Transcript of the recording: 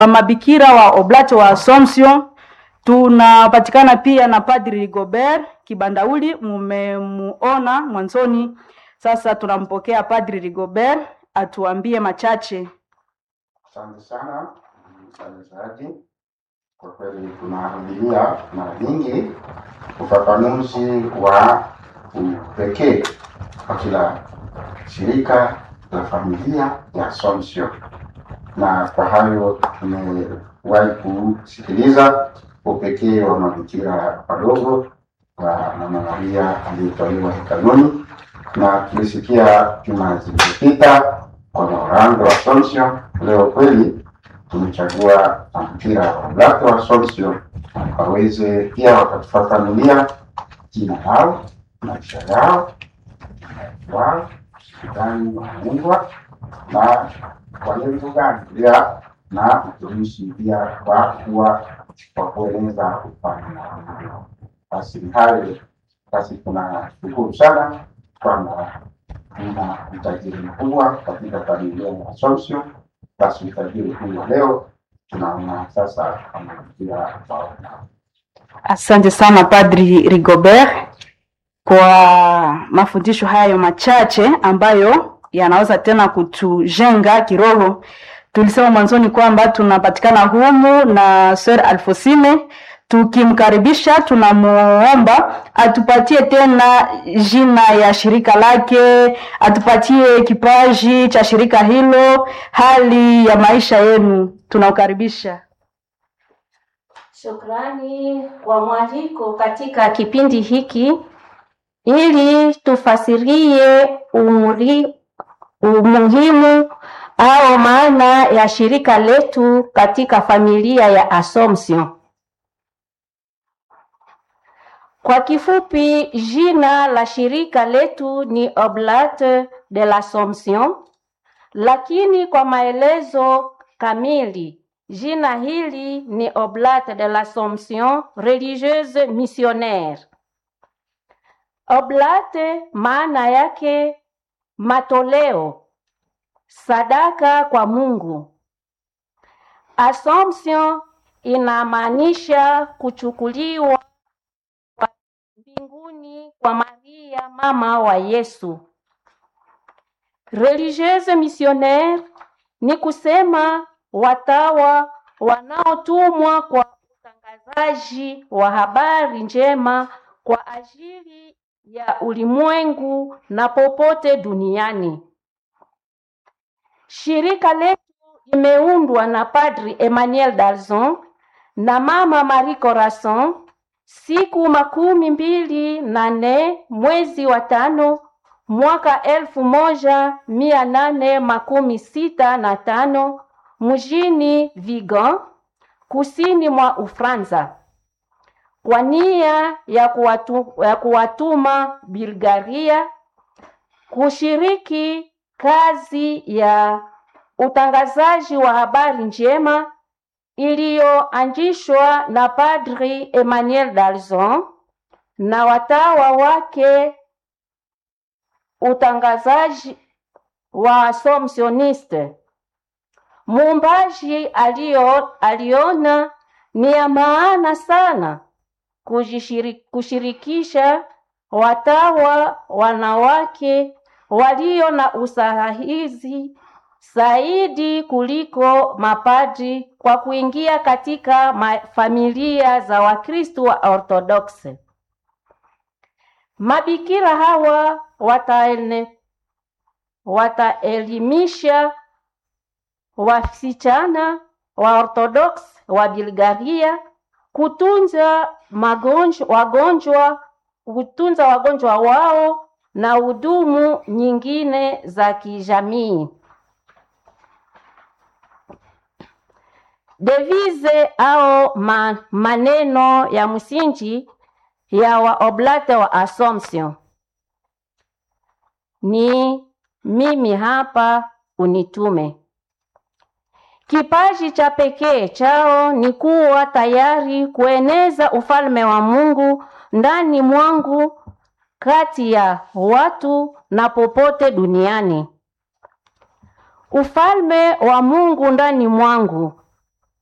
mabikira wa Oblate wa Assumption. Tunapatikana pia na Padri Rigobert Kibandauli, mumemuona mwanzoni. Sasa tunampokea Padri Rigobert atuambie machache. Asante sana mtangazaji, kwa kweli tunarudilia mara nyingi ufafanuzi wa upekee kwa kila shirika la familia ya Assumption, na kwa hayo tumewahi kusikiliza upekee wa mabikira wadogo wa Mama Maria aliyetolewa hekaluni, na tulisikia juma zilizopita kwa Orlando wa Assumption. Leo kweli tumechagua mabikira wa Oblate wa Assumption waweze pia wakatufafanulia jina lao, maisha yao, wao gani wanaundwa na kwa lengo gani pia na utumishi pia kwa kuwa kwa kueneza ufalme wa Mungu. Basi ni hayo basi, tunashukuru sana kwamba tuna utajiri mkubwa katika familia ya Assumption. Basi utajiri huo leo tunaona sasa amekuja waona. Asante sana Padri Rigobert kwa mafundisho hayo machache ambayo yanaweza tena kutujenga kiroho. Tulisema mwanzoni kwamba tunapatikana humu na Sir Alfosine. Tukimkaribisha, tunamuomba atupatie tena jina ya shirika lake, atupatie kipaji cha shirika hilo, hali ya maisha yenu. Tunaukaribisha. Shukrani kwa mwaliko katika kipindi hiki ili tufasirie umri, umuhimu au maana ya shirika letu katika familia ya Assumption. Kwa kifupi, jina la shirika letu ni Oblate de l'Assomption, lakini kwa maelezo kamili jina hili ni Oblate de l'Assomption religieuse missionnaire. Oblate maana yake matoleo, sadaka kwa Mungu. Assumption inamaanisha kuchukuliwa kwa mbinguni kwa Maria mama wa Yesu. Religieuse missionnaire ni kusema watawa wanaotumwa kwa utangazaji wa habari njema kwa ajili ya ulimwengu na popote duniani. Shirika letu limeundwa na Padri Emmanuel Dalzon na Mama Marie Corazon siku makumi mbili na nne mwezi wa tano mwaka elfu moja mia nane makumi sita na tano mjini Vigan kusini mwa Ufransa kwa nia ya, kuwatu, ya kuwatuma Bulgaria kushiriki kazi ya utangazaji wa habari njema iliyoanzishwa na Padri Emmanuel Dalzon na watawa wake, utangazaji wa Assumptioniste. Muumbaji alio, aliona ni ya maana sana kujishiri, kushirikisha watawa wanawake walio na usahihi zaidi kuliko mapadri kwa kuingia katika ma familia za Wakristo wa Orthodoksi. Mabikira hawa wataene, wataelimisha wasichana wa Orthodox wa Bulgaria kutunza magonjwa, wagonjwa kutunza wagonjwa wao na hudumu nyingine za kijamii. Devise au ma, maneno ya msingi ya waoblate wa Assumption ni mimi hapa unitume. Kipaji cha pekee chao ni kuwa tayari kueneza ufalme wa Mungu ndani mwangu, kati ya watu na popote duniani. Ufalme wa Mungu ndani mwangu